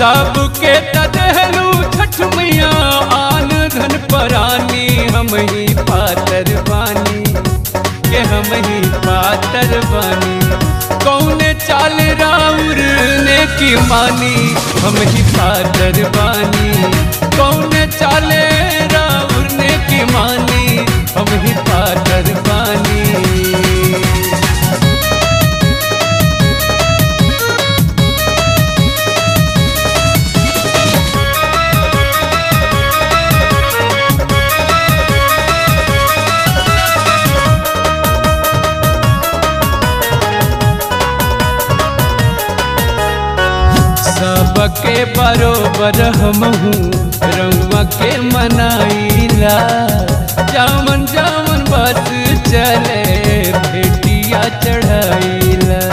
सबके तदहलू छठ मैया आन धन परानी हम ही पातर बानी के हम ही पातर बानी कौने चाल राउर ने की मानी हम ही पातर बानी कौने चाले राउर ने की मानी हम ही पातर बानी सबके बरोबर हम हूँ रउआ के मनाइला जामन जामन बस चले भेटिया चढ़ाइला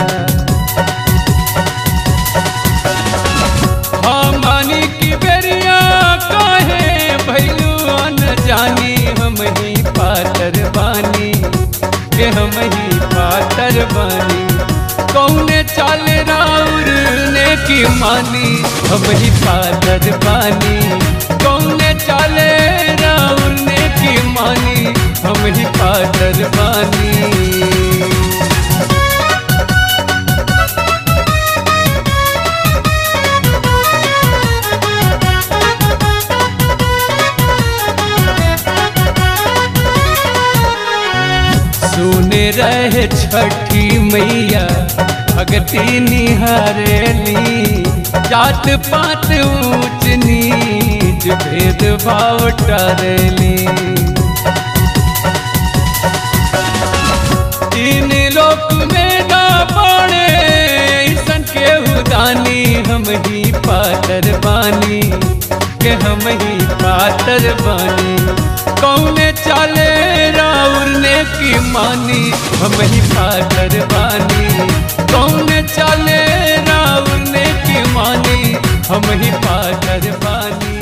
हमनी की बेरिया काहे भैलू न जानी हम ही पातर बानी के हम ही पातर बानी कौने चाल राउर ने की मानी हम ही पातर बानी कौने चाले राउर ने की मानी हम ही पातर बानी सुने रहे छठी मैया भगती निहारेली जात पात ऊंच नीच भेद भाव टरेली तीन लोक में ना पड़े ऐसन के हुदानी हम ही पातर बानी के हम ही पातर बानी कौने चाले राउर ने की मानी हम ही पातर बानी कौने चाले राउर ने की मानी हम ही पातर बानी